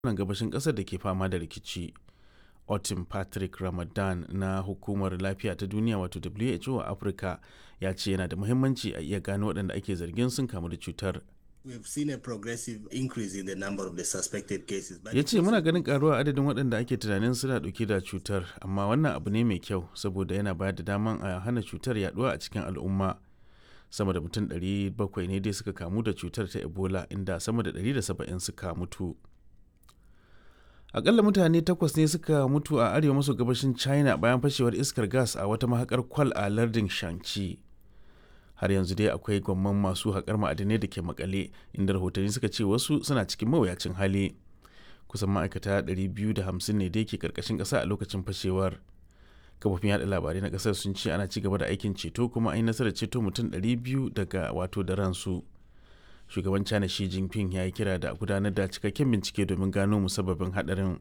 yankunan gabashin ƙasar da ke fama da rikici. Otin Patrick Ramadan na Hukumar Lafiya ta Duniya wato WHO a Afirka ya ce yana da muhimmanci a iya gano waɗanda ake zargin sun kamu da cutar. We've seen a progressive increase in the number of the suspected cases. but ya ce muna ganin karuwa adadin waɗanda ake tunanin suna ɗauke da cutar amma wannan abu ne mai kyau saboda yana bayar da daman a hana cutar yaduwa a cikin al'umma sama da mutum 700 ne dai suka kamu da cutar ta ebola inda sama da 170 suka mutu akalla mutane takwas ne suka mutu a arewa maso gabashin china bayan fashewar iskar gas a wata mahakar kwal a lardin shanxi har yanzu dai akwai gwamman masu haƙar ma'adinai da ke makale inda rahotanni suka ce wasu suna cikin mawuyacin hali kusan ma'aikata 250 ne dai ke karkashin ƙasa a lokacin fashewar kafofin yada labarai na ƙasar sun ce ana ci gaba da aikin ceto kuma an yi nasarar ceto mutum 200 daga wato da ransu shugaban china shi jinping ya yi kira da gudanar da cikakken bincike domin gano musabbabin haɗarin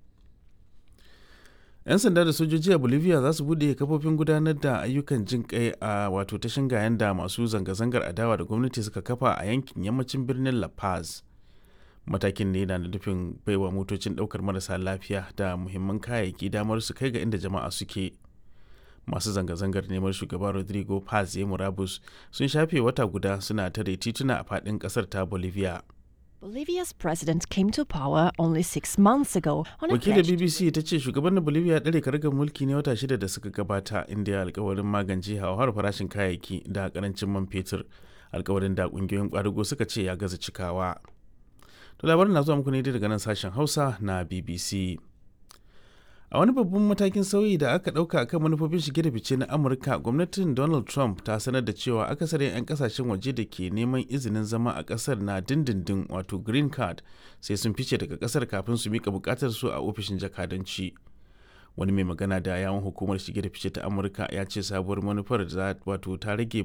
'yan sanda da sojoji a bolivia za su bude kafofin gudanar da ayyukan jin kai a wato ta shingayen da masu zanga-zangar adawa da gwamnati suka kafa a yankin yammacin birnin la paz matakin ne na nufin baiwa motocin daukar marasa lafiya da muhimman kayayyaki damar su kai ga inda jama'a suke masu zanga-zangar neman shugaba rodrigo paz ya murabus sun shafe wata guda suna tare tituna a fadin kasar ta bolivia Bolivia's president came to power only six months ago on a wakilin pledge bbc ta ce shugaban bolivia ya ɗare karagar mulki ne wata shida da suka gabata inda ya alkawarin magance hauhawar farashin kayayyaki da karancin man fetur alkawarin da kungiyoyin kwadugo suka ce ya gaza cikawa to labarin na zuwa muku ne daga nan sashen hausa na bbc a wani babban matakin sauyi da aka ɗauka akan manufofin shige da fice na amurka gwamnatin donald trump ta sanar da cewa akasarin 'yan kasashen waje da ke neman izinin zama a ƙasar na dindindin wato green card sai sun fice daga ƙasar kafin su mika buƙatar su a ofishin jakadanci wani mai magana da yawon hukumar shige da fice ta amurka ya ce sabuwar manufar za wato ta rage